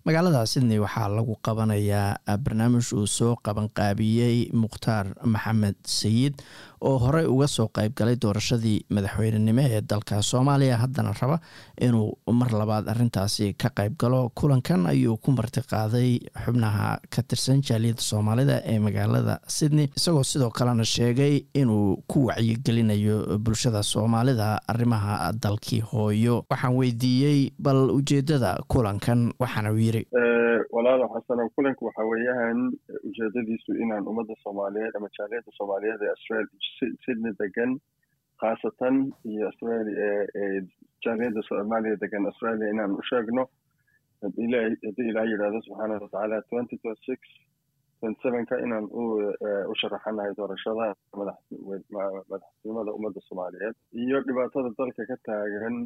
magaalada sydney waxaa lagu qabanayaa barnaamij uu soo qabanqaabiyey mukhtaar maxamed sayid oo horey uga soo qeyb galay doorashadii madaxweynenimo ee dalka soomaaliya haddana raba inuu mar labaad arintaasi ka qeyb galo kulankan ayuu ku marti qaaday xubnaha ka tirsan jaaliyadda soomaalida ee magaalada sydney isagoo sidoo kalena sheegay inuu ku wacyigelinayo bulshada soomaalida arrimaha dalkii hooyo waxaan weydiiyey bal ujeedada kulankan waxaana uu yiri walaalo xasano kulanka waxa weeyaan ujeedadiisu inaan ummadda soomaaliyeed ama jaaliyadda soomaaliyeed ee australia sydney degan khaasatan iyo australia ee jaaliyadda soomaaliya degan australia inaan u sheegno haddii ilaah yidhahdo subxaana watacaala twenty twenty six twenty sevenka inaan u sharaxanahay doorashada madaxtinimada ummadda soomaaliyeed iyo dhibaatada dalka ka taagan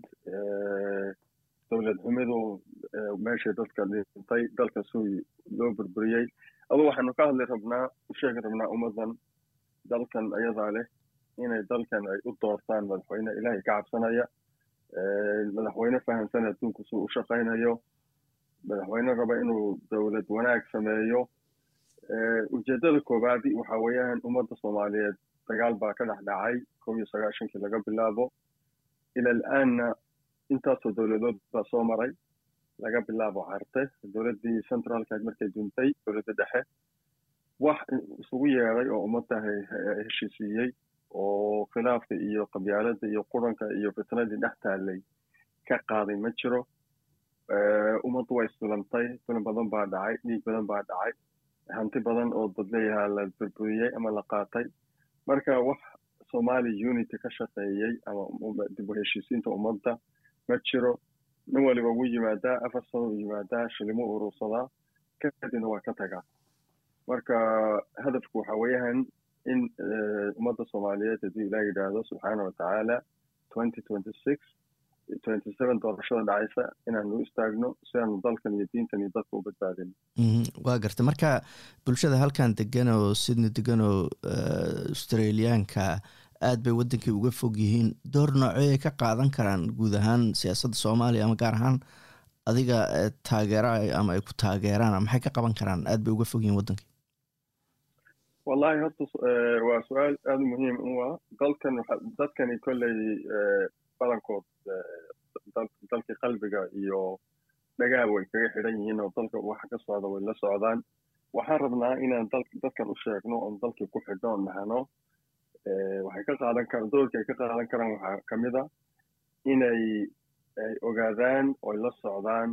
dowlad xumidu meeshay dadka dhintay dalka sui loo burburiyey adu waxaanu ka hadli rabnaa u sheegi rabnaa ummaddan dalkan ayadaa leh inay dalkan ay u doortaan madaxweyne ilaahay ka cabsanaya madaxweyne fahamsan adduunku suu u shaqaynayo madaxweyne raba inuu dowlad wanaag sameeyo ujeedada koowaadi waxa weeyaan ummadda soomaaliyeed dagaal baa ka dhex dhacay kow iyo sagaashankii laga bilaabo ila al-aanna intaasoo dowladood baa soo maray laga bilaabo carte dowladdii centraalka markay duntay dowladda dhexe wax isugu yeeday oo ummadda heshiisiiyey oo khilaafka iyo qabyaaladda iyo quranka iyo fitnadii dhex taallay ka qaaday ma jiro ummaddu way isdulantay dulan badan baa dhacay dhiig badan baa dhacay hanti badan oo dad leeyahaa la burburiyey ama la qaatay marka wax somali unity ka shaqeeyey ama dib u heshiisiinta ummadda ma jiro nin waliba wuu yimaadaa afar sano u yimaadaa shilimo urursadaa kadibna waa ka tagaa marka hadafku waxa weeyaan in ummadda soomaaliyeed haddii ilaah yidhaahdo subxaana watacaala twenty twenty six twenty seven doorashada dhacaysa inaanu u istaagno si aanu dalkan iyo diintan iyo dadka u badbaadin waa garta marka bulshada halkan degan oo sydney degan oo australiyaanka aad bay waddankii uga fog yihiin door noocey ay ka qaadan karaan guud ahaan siyaasadda soomaaliya ama gaar ahaan adiga taageera ama ay ku taageeraan maxay ka qaban karaan aad bay uga fog yihiin waddankii wallahi horta waa su-aal aada u muhiim u ah dalkan dadkani kolley badankood dalkii qalbiga iyo dhagaa way kaga xidhan yihiin oo dalka waxa ka socda way la socdaan waxaan rabnaa inaan dadkan u sheegno oon dalkii ku xidhno on nahano waxay ka qaadan karaan doorka ay ka qaadan karaan waxaa ka mid a inay ay ogaadaan oy la socdaan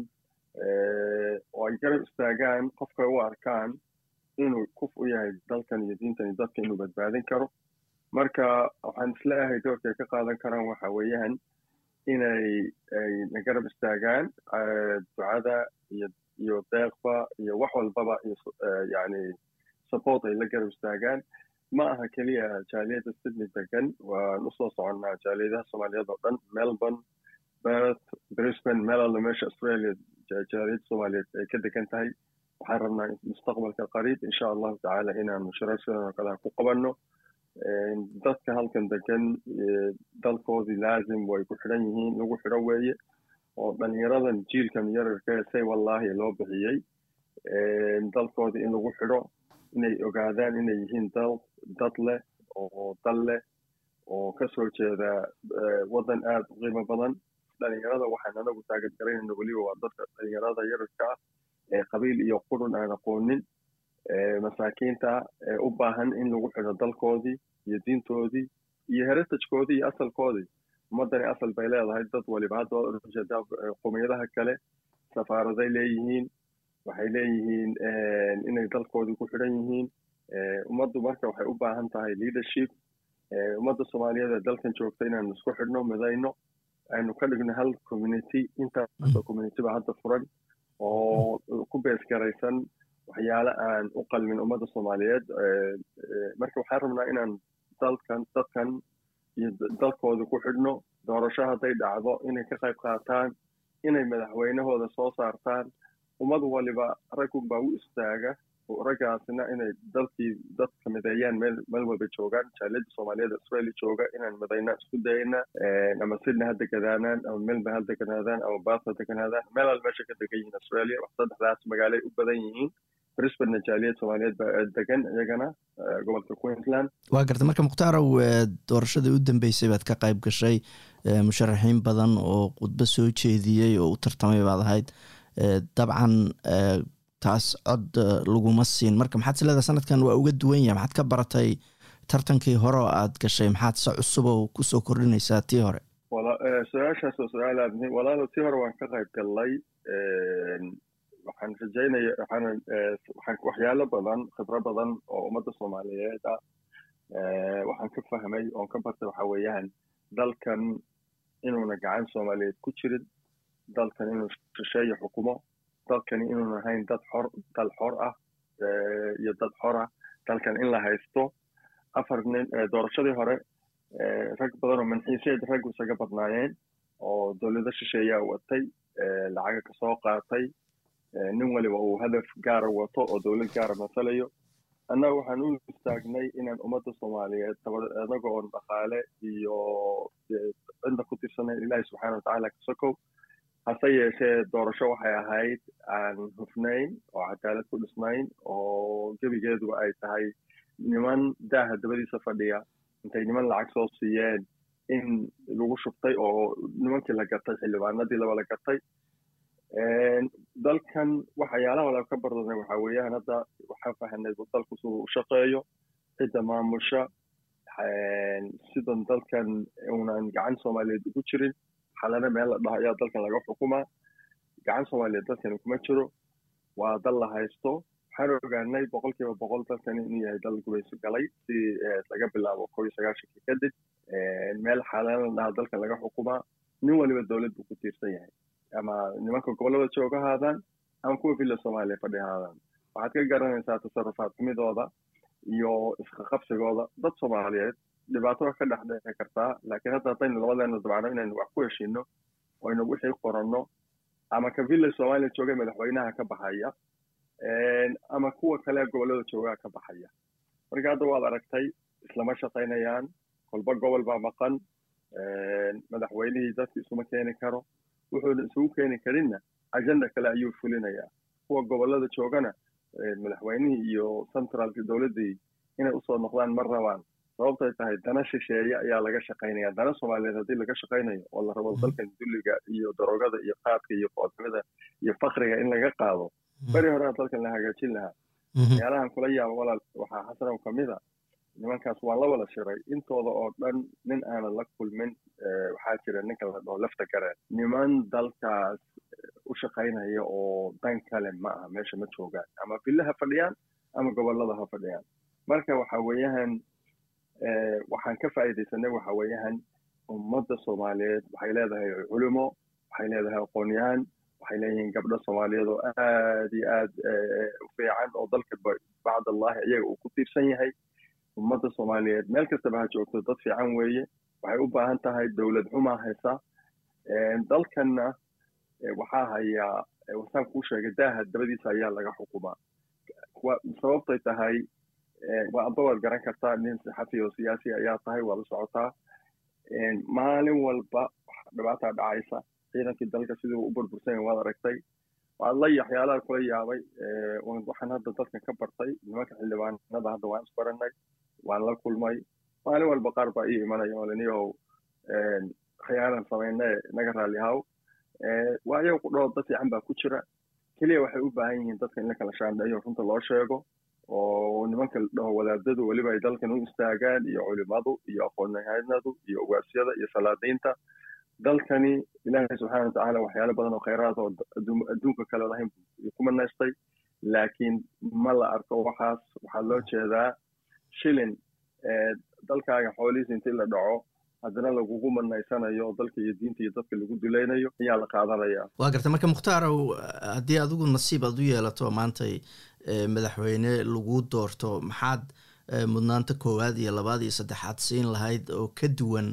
oo ay garab istaagaan qofka u arkaan inuu kuf u yahay dalkan iyo diintan iyo dadka inuu badbaadin karo marka waxaan isleeyahay doorka ay ka qaadan karaan waxa weeyaan inay ay na garab istaagaan ducada iyo iyo deeqba iyo wax walbaba iyo yani support ay la garab istaagaan ma aha keliya jaaliyadda sydney degan waan usoo soconnaa jaaliyadaha soomaaliyeed oo dhan melbourne perth brisbane meel alla meesha australia jaaliyadda soomaaliyeed ay ka degan tahay waxaan rabnaa mustaqbalka qariib insha allahu tacaala inaanu shirar sidan oo kale ku qabanno dadka halkan degan dalkoodii laazim way ku xidhan yihiin lagu xidho weeye oo dhalinyaradan jiilkan yararka say wallaahi loo bixiyey dalkoodii in lagu xidho inay ogaadaan inay yihiin dal dad leh oo dal leh oo kasoo jeeda waddan aada u qiimo badan dhalinyarada waxaan anagu taageergaraynayna weliba waa dadka dhalinyarada yararka ah ee qabiil iyo qurun aan aqoonin masaakiinta ee u baahan in lagu xidho dalkoodii iyo diintoodii iyo heritagekoodii iyo asalkoodii ummaddani asal bay leedahay dad waliba hadda ujeedaa qomiyadaha kale safaaraday leeyihiin waxay leeyihiin inay dalkoodii ku xidhan yihiin ummaddu marka waxay u baahan tahay leadership ummadda soomaaliyeed ee dalkan joogta inaanu isku xidhno midayno aynu ka dhigno hal community intaasoo community ba hadda furan oo ku beesgaraysan waxyaale aan u qalmin ummadda soomaaliyeed marka waxaan rabnaa inaan dalkan dadkan iyo dalkooda ku xidhno doorasho hadday dhacdo inay ka qayb qaataan inay madaxweynahooda soo saartaan ummad waliba raggunbaa u istaaga raggaasina inay dalkii dadka mideeyaan meel meel walba joogaan jaaliyadda soomaaliyeed australia jooga inaan midayna isku dayna ama sydney ha deganaadaan ama melbourne ha deganaadaan ama bath ha deganaadaan meel al meesha ka degan yihiin australia wax saddexdaas magaalay u badan yihiin brisbane jaaliyad soomaaliyeed baa degan iyagana gobolka queensland waa garta marka mukhtaaraw doorashadii u dambeysay baad ka qayb gashay musharaxiin badan oo khudbo soo jeediyey oo u tartamay baad ahayd dabcan taas cod laguma siin marka maxaad sileedaha sanadkan waa uga duwan yahay maxaad ka baratay tartankii hore oo aad gashay maxaad se cusub oo kusoo kordhinaysaa tii hore su-aashaas oo su-aal aad muhiim walaalo tii hore waan ka qayb gallay waxaan rajaynaya waxaan waxaan waxyaalo badan khibro badan oo ummadda soomaaliyeed ah waxaan ka fahmay oon ka bartay waxa weeyaan dalkan inuuna gacan soomaaliyeed ku jirin dalkan inuu shisheeyo xukumo dalkani inuuna ahayn dad xor dal xor ah iyo dad xor ah dalkan in la haysto afar nin doorashadii hore rag badan oo manxiiseed raggu isaga badnaayeen oo dowlado shisheeyaa watay lacaga kasoo qaatay nin waliba uu hadaf gaara wato oo dowlad gaara masalayo annaga waxaan u istaagnay inaan ummadda soomaaliyeed anaga oon dhaqaale iyo cidna ku tirsanayn ilaahi subxaana watacaala kasokow hase yeeshee doorasho waxay ahayd aan hufnayn oo cadaalad ku dhisnayn oo gebigeedu ay tahay niman daaha dabadiisa fadhiya intay niman lacag soo siiyeen in lagu shubtay oo nimankii la gatay xildhibaanadii laba la gatay dalkan waxyaalaha wala ka bardanay waxaa weeyaan hadda waxaan fahanay dalku siduu u shaqeeyo cidda maamusha sidan dalkan unan gacan soomaaliyeed ugu jirin xalana meel la dhaho ayaa dalkan laga xukumaa gacan soomaaliyeed dalkani kuma jiro waa dal la haysto waxaan ogaanay boqol kiiba boqol dalkani inuu yahay dal gubayso galay si laga bilaabo koo iyo sagaashankii kadib meel xalana la dhaha dalkan laga xukumaa nin waliba dowlad buu ku tiirsan yahay ama nimanka gobollada jooga haadaan ama kuwa villa soomaaliya fadhi haadaan waxaad ka garanaysaa tasarufaad xumidooda iyo isqaqabsigooda dad soomaaliyeed dhibaato ka dhex dhici kartaa laakiin hadda haddaynu labadeena dabacno inaynu wax ku heshiino oynu wixii qoranno ama ka villa soomaaliya jooga madaxweynaha ka baxaya ama kuwa kale gobollada joogaa ka baxaya marka hadda waad aragtay islama shaqaynayaan kolba gobol baa maqan madaxweynihii dadki isuma keeni karo wuxuuna isugu keeni karinna ajenda kale ayuu fulinayaa kuwa gobollada joogana madaxweynihii iyo centralki dowladdii inay usoo noqdaan ma rabaan sababtay tahay dana shisheeye ayaa laga shaqaynaya dana soomaaliyeed haddii laga shaqaynayo oo la rabo dalkan dulliga iyo darogada iyo qaadka iyo qoodnimada iyo fakriga in laga qaado beri horea dalkan la hagaajin lahaa waxyaalahan kula yaaba walaal waxaa xasanow ka mid a nimankaas waan la wada shiray intooda oo dhan nin aanan la kulmin waxaa jira ninka la dhaho lafta gareen niman dalkaas u shaqaynaya oo dan kale ma aha meesha ma joogaan ama villa ha fadhiyaan ama gobollada ha fadhiyaan marka waxa weeyahan waxaan ka faa'iidaysanay waxa weeyahan ummadda soomaaliyeed waxay leedahay culimo waxay leedahay aqoonyahan waxay leeyihiin gabdho soomaaliyeed oo aad iyo aad u fiican oo dalka bacd allahi iyaga uu ku tiirsan yahay ummadda soomaaliyeed meel kastaba ha joogto dad fiican weeye waxay u baahan tahay dowlad xumaa haysa dalkanna waxaa hayaa wasaan kuu sheegay daaha dabadiisa ayaa laga xukumaa sababtay tahay waa amba waad garan kartaa nin saxafi oo siyaasi ayaa tahay waa la socotaa maalin walba dhibaataa dhacaysa ciidankii dalka siduu u burbursan waad aragtay waad la waxyaalaha kula yaabay waxaan hadda dalkan ka bartay nimanka xildhibaanada hadda waan isbaranay waan la kulmay maalin walba qaar baa ii imanaya oo laniyahow khiyaanan samayne naga raalli haw waa ayaga ku dhaho dad fiican baa ku jira keliya waxay u baahan yihiin dadka in la kala shaandheeyo runta loo sheego oo nimanka la dhaho wadaadadu weliba ay dalkan u istaagaan iyo culimadu iyo aqoonyahanadu iyo ugaasyada iyo salaadiinta dalkani ilaahay subxaana watacaala waxyaalo badan oo khayraad oo adduunka kale lahayn ku manaystay laakiin ma la arko waxaas waxaa loo jeedaa shilin dalkaaga xoolihiisa intii la dhaco haddana lagugu manaysanayo dalka iyo diinta iyo dadka lagu dulaynayo ayaa la qaadanaya waa garta marka mukhtaaraw haddii adigu nasiib aad u yeelato maantay madaxweyne lagu doorto maxaad mudnaanta koowaad iyo labaad iyo saddexaad siin lahayd oo ka duwan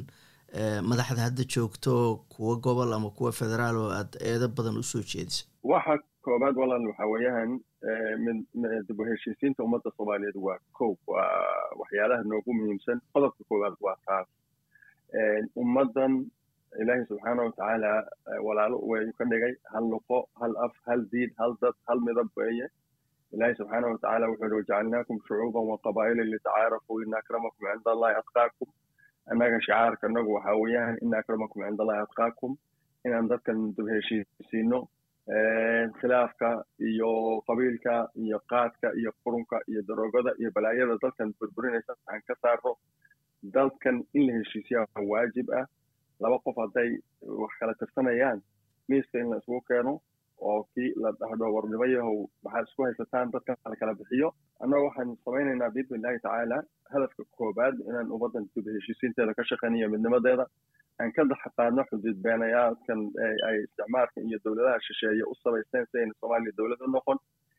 madaxda hadda joogto kuwa gobol ama kuwa federaal oo aad eedo badan usoo jeedisa waxa koobaad walaal waxa weeyaan dib u heshiisiinta ummadda soomaaliyeed waa kow waa waxyaalaha noogu muhiimsan qodobka koowaad waa taas ummaddan ilaahay subxaana watacaala walaalo way ka dhigay hal luqo hal af hal diin hal dad hal midab weeye ilaahay subxaana watacaala wuxuu yihi wajacalnaakum shucuuban wa qabaa'ila litacaarafuu ina akramakum cinda allahi atqaakum annaga shicaarka inagu waxa weeyaan ina akramakum cinda allahi atqaakum inaan dadkan dib heshiisiino khilaafka iyo qabiilka iyo qaadka iyo qurunka iyo daroogada iyo balaayada dalkan burburinaysa aan ka saaro dalkan in la heshiisiyaa waajib ah laba qof hadday wax kala tirsanayaan miiska in la isugu keeno oo kii la dhahdo warnimo yahow maxaad isku haysataan dadkan la kala bixiyo annaga waxaan samaynaynaa biidni illahi tacaala hadafka koobaad inaan ummaddan dib heshiisiinteeda ka shaqaynayo midnimadeeda aan ka daxaqaadno xuduud beenayaadkan ay isticmaalka iyo dowladaha shisheeye u sabaysteen si ayna soomaaliya dowlad u noqon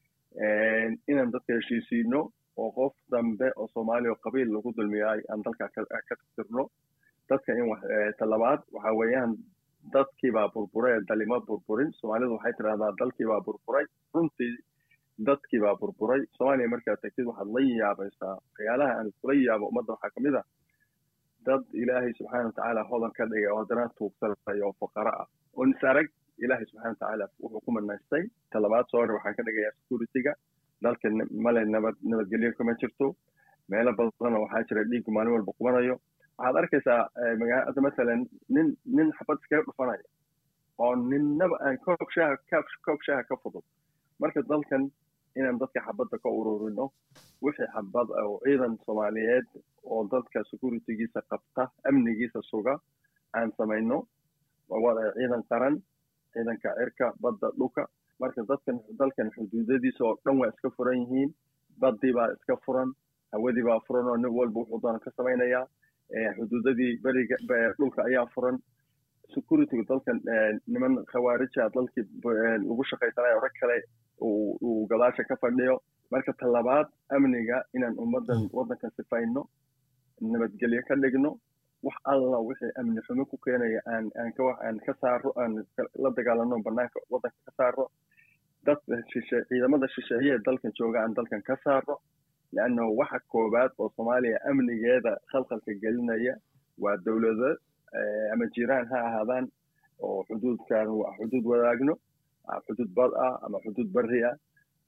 inaan dadka heshiisiino oo qof dambe oo soomaaliya oo qabiil lagu dulmiyaay aan dalka ka tirno dadka in talabaad waxa weeyaan dadkiibaa burburay dalima burburin soomaalidu waxay tidhahdaa dalkiibaa burburay runtii dadkiibaa burburay soomaaliya markaad tagtid waxaad la yaabaysaa waxyaalaha aan iskula yaabo ummadda waxaa ka mid a dad ilaahay subxaana watacaala hodan ka dhigay oo haddana tuugsanay oo fuqara ah oo nisarag ilaahay subxana watacaala wuxuu ku manaystay talabaad soo hore waxaan ka dhigayaa security-ga dalka male nabad nabadgelyo kama jirto meelo badanna waxaa jira dhiiggu maalin walba qubanayo waxaad arkaysaa magaalada masalan nin nin xabad iskaga dhufanaya oo ninnaba aan koob shaaha koob shaaha ka fudud marka dalkan inaan dadka xabadda ka ururino wixii xabad oo ciidan soomaaliyeed oo dadka securitygiisa qabta amnigiisa suga aan samayno ciidan qaran ciidanka cirka badda dhulka marka dadkan dalkan xuduudadiisa oo dhan waa iska furan yihiin baddii baa iska furan hawadii baa furan oo nin walba wuxuu doona ka samaynayaa xuduudadii beriga dhulka ayaa furan securityga dalkan niman khawaarija dalkii lagu shaqaysanayo rag kale uu gadaasha ka fadhiyo marka talabaad amniga inaan ummaddan waddanka sifayno nabadgelyo ka dhigno wax alla wixii amni xumo ku keenaya aan aan ka aan ka saaro aan la dagaalano banaanka waddanka ka saaro dad shishe ciidamada shisheeye ee dalkan jooga aan dalkan ka saaro leanna waxa koobaad oo soomaaliya amnigeeda khalkhalka gelinaya waa dowlado ama jiraan ha ahaadaan oo xuduudkan waa xuduud wadaagno xuduud bad ah ama xuduud bari ah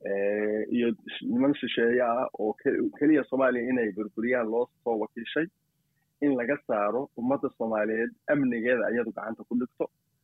iyo niman shisheeye ah oo keliya soomaaliya inay burburiyaan loo soo wakiishay in laga saaro ummadda soomaaliyeed amnigeeda ayadu gacanta ku dhigto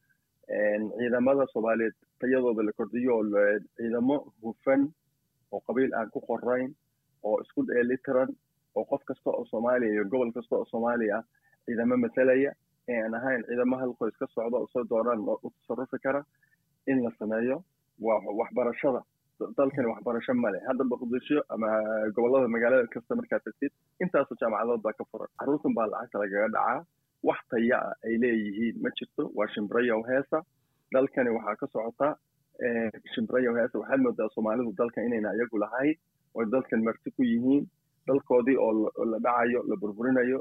ciidamada soomaaliyeed tayadooda la kordhiyo oo ciidamo hufan oo qabiil aan ku qorayn oo isku dheelitiran oo qof kasta oo soomaaliya iyo gobol kasta oo soomaaliya ah ciidamo matalaya ee aan ahayn ciidamo hal qoys ka socda oo soo doonaan u tasarufi kara in la sameeyo waa waxbarashada dalkani waxbarasho male hadda muqdisho ama gobolada magaalada kasta markaad tagtid intaasoo jaamacadood baa ka furan carruurtan baa lacagta lagaga dhacaa wax taya ah ay leeyihiin ma jirto waa shimbirayow heesa dalkani waxaa ka socota shimbirayow heesa waxaad moodaa soomaalidu dalkan inayna iyagu lahayn oo dalkan marti ku yihiin dalkoodii oo la dhacayo la burburinayo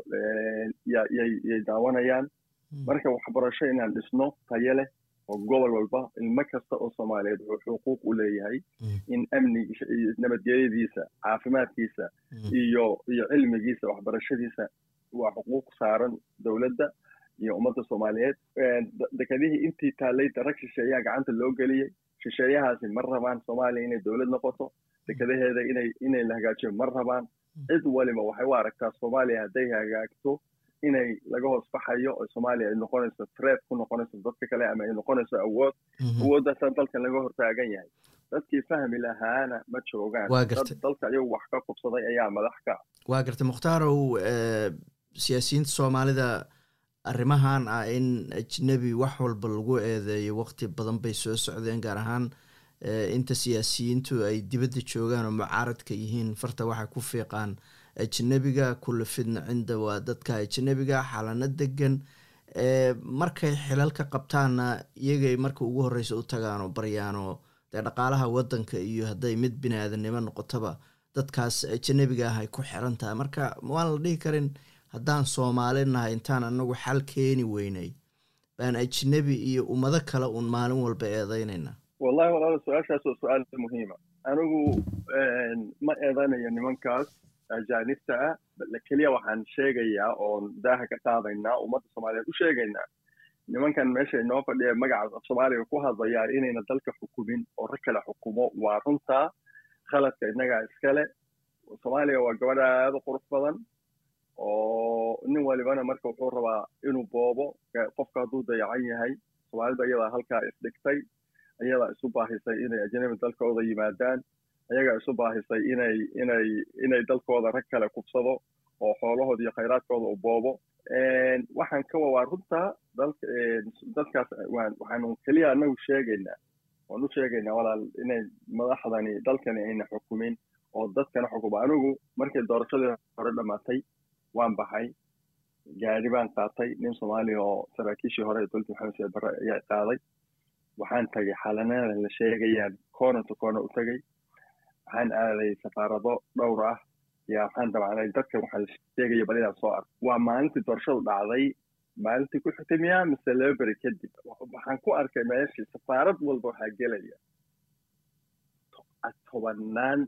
yay daawanayaan marka waxbarasho inaan dhisno tayo leh oo gobol walba ilmo kasta oo soomaaliyeed wuxuu xuquuq u leeyahay in amnigiisa iyo nabadgelyadiisa caafimaadkiisa iyo iyo cilmigiisa waxbarashadiisa waa xuquuq saaran dowladda iyo ummadda soomaaliyeed dekedihii intii taallay darag shisheeyaha gacanta loo geliyey shisheeyahaasi ma rabaan soomaaliya inay dowlad noqoto dekadaheeda inay inay la hagaajiyo ma rabaan cid waliba waxay u aragtaa soomaaliya hadday hagaagto inay laga hoos baxayo oo soomaaliya ay noqonayso threat ku noqonayso dadka kale ama ay noqonayso awood awooddaasa dalkan laga hortaagan yahay dadkii fahmi lahaana ma joogaan dalka iyagu wax ka qubsaday ayaa madax ka waa gartay mukhtarow siyaasiyiinta soomaalida arrimahan ah in ajnebi wax walba lagu eedeeyo waqti badan bay soo socdeen gaar ahaan inta siyaasiyiintu ay dibadda joogaan oo mucaaradka yihiin farta waxay ku fiiqaan ajnebiga kulla fidna cinda waa dadka ajnebiga xalano degan markay xilal ka qabtaanna iyagay marka ugu horreysa u tagaan oo baryaan oo dee dhaqaalaha waddanka iyo hadday mid bini aadamnimo noqotaba dadkaas ajnebiga ah ay ku xiran tahay marka waan la dhihi karin haddaan soomaali nahay intaan anagu xal keeni weynay baan ajnebi iyo ummado kale uun maalin walba eedeynayna wallahi walaala su-aashaas waa su-aal muhiima anigu ma eedanayo nimankaas ajaanibta ah keliya waxaan sheegayaa oon daaha ka qaadaynaa ummadda soomaaliyeed u sheegaynaa nimankan meesha inoo fadhiya magaca soomaaliga ku hadlayaan inayna dalka xukumin oo rag kale xukumo waa runtaa khaladka innagaa iskale soomaaliya waa gabadh aada u qurux badan oo nin walibana marka wuxuu rabaa inuu boobo qofka hadduu dayacan yahay soomaalida iyadaa halkaa isdhigtay iyadaa isu baahisay inay ajnabi dalkooda yimaadaan ayagaa isu baahisay inay inay inay dalkooda rag kale kubsado oo xoolahooda iyo khayraadkooda u boobo waxaan ka waa runtaa dalka dadkaas waxaanu keliya anagu sheegaynaa waan u sheegaynaa walaal inay madaxdani dalkani ayna xukumin oo dadkana xukumo anigu markay doorashadii hore dhammaatay waan baxay gaari baan qaatay nin soomaaliya oo saraakiishii hore ee dowladda maxamed said barre ayaa qaaday waxaan tagay xalanada la sheegayaan corner to corner u tagay waxaan aaday safaarado dhowr ah yaa waxaan dabcanay dadkan waxaa la sheegaya bal inaan soo arko waa maalintii doorashadu dhacday maalintii ku xigtay miyaa mise laba beri kadib waxaan ku arkay meeshii safaarad walba waxaa gelaya tobanaan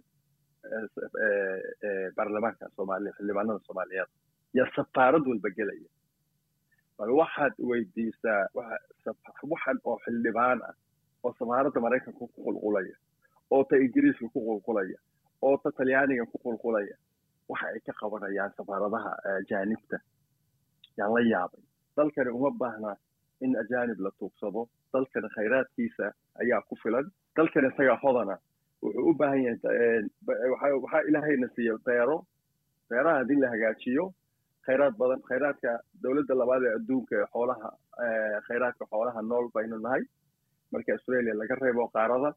baarlamaanka soomaaliya xildhibaanada soomaaliyeed yaa safaarad walba gelaya bal waxaad weydiisaa waxan oo xildhibaan ah oo safaaradda maraykanka ku qulqulaya oo ta ingiriiska ku qulqulaya oo ta talyaaniga ku qulqulaya waxa ay ka qabanayaan safaaradaha ajaanibta yaan la yaabay dalkani uma baahna in ajaanib la tuugsado dalkani khayraadkiisa ayaa ku filan dalkani isagaa hodana wuxuu u baahan yahay waxaa ilaahayna siiya beero beeraha haddii la hagaajiyo khayraad badan khayraadka dowladda labaad ee adduunka ee xoolaha khayraadka xoolaha nool baynu nahay marka australia laga reebo qaarada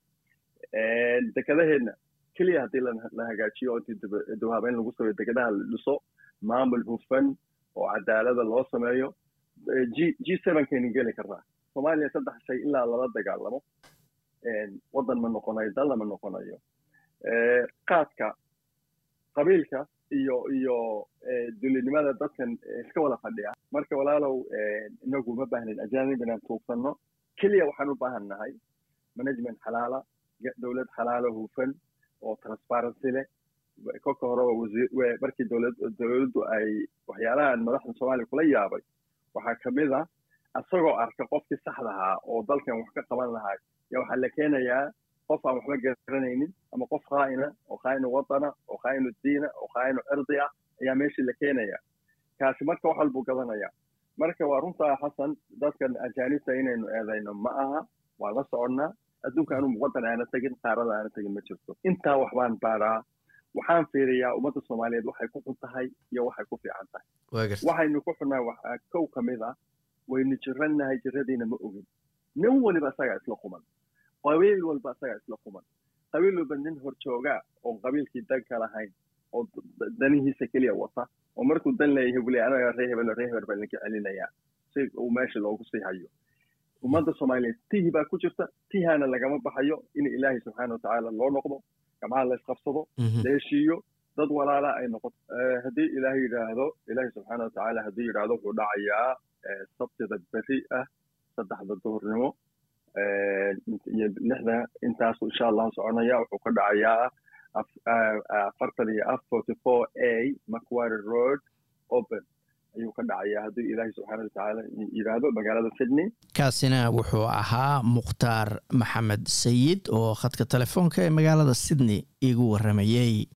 dekedaheenna keliya haddii la hagaajiyo oo intii dawaabeyn lagu sameeyo dekedaha la dhiso maamul hufan oo cadaalada loo sameeyo g g sevenkaynu geli karnaa soomaaliya saddex shay ilaa lala dagaalamo waddan ma noqonayo dalla ma noqonayo qaadka qabiilka iyo iyo dulinimada dadkan iska wada fadhiya marka walaalow inagu ma baahnin ajaanib inaan tuugsanno keliya waxaan u baahan nahay management xalaala dowlad xalaala hufan oo transparency leh kolka horeba wasiir markii dowlad dowladdu ay waxyaalahan madaxda soomaaliya kula yaabay waxaa kamid ah isagoo arka qofkii saxdahaa oo dalkan wax ka qaban lahaa yaa waxaa la keenayaa qof aan waxba garanaynin ama qof khaa'ina oo khaa'inu wadana oo khaa'inu diina oo khaa'inu cirdi ah ayaa meeshii la keenaya kaasi marka wax walbuu gadanaya marka waa runtaa xasan dadkan ajaanibta inaynu eedayno ma aha waan la soconnaa adduunka anu waddan aana tegin qaarada aana tegin ma jirto intaa waxbaan baaraa waxaan fiiriyaa ummadda soomaaliyeed waxay ku xun tahay iyo waxay ku fiican tahay waxaynu ku xunnahay waxaa kow ka mid ah waynu jirannahay jiradiina ma ogin nin waliba isagaa isla quman qabiil walba isagaa isla quman qabiil walba nin horjoogaa oon qabiilkii dan ka lahayn oo danihiisa keliya wata oo markuu dan leeyahay buu leeyahay anaga ree hebel ree hebel baan idinka celinayaa si uu meesha loogu sii hayo ummadda soomaaliyeed tihi baa ku jirta tihaana lagama baxayo in ilaahay subxaana watacaala loo noqdo gamaha la isqabsado la heshiiyo dad walaala ay noqoto haddii ilaahay yidhaahdo ilaahay subxaana watacaala haddii yidhaahdo wuxuu dhacayaa sabtida beri ah saddexda duhurnimo iyo lixda intaasu insha allahu soconaya wuxuu ka dhacayaa afartan iyo af forty four a macquarie road open ayuu ka dhacayaa haddii ilaahay subxaana watacaala yidhaahdo magaalada sydney kaasina wuxuu ahaa mukhtaar maxamed sayid oo khadka telefoonka ee magaalada sydney igu waramayey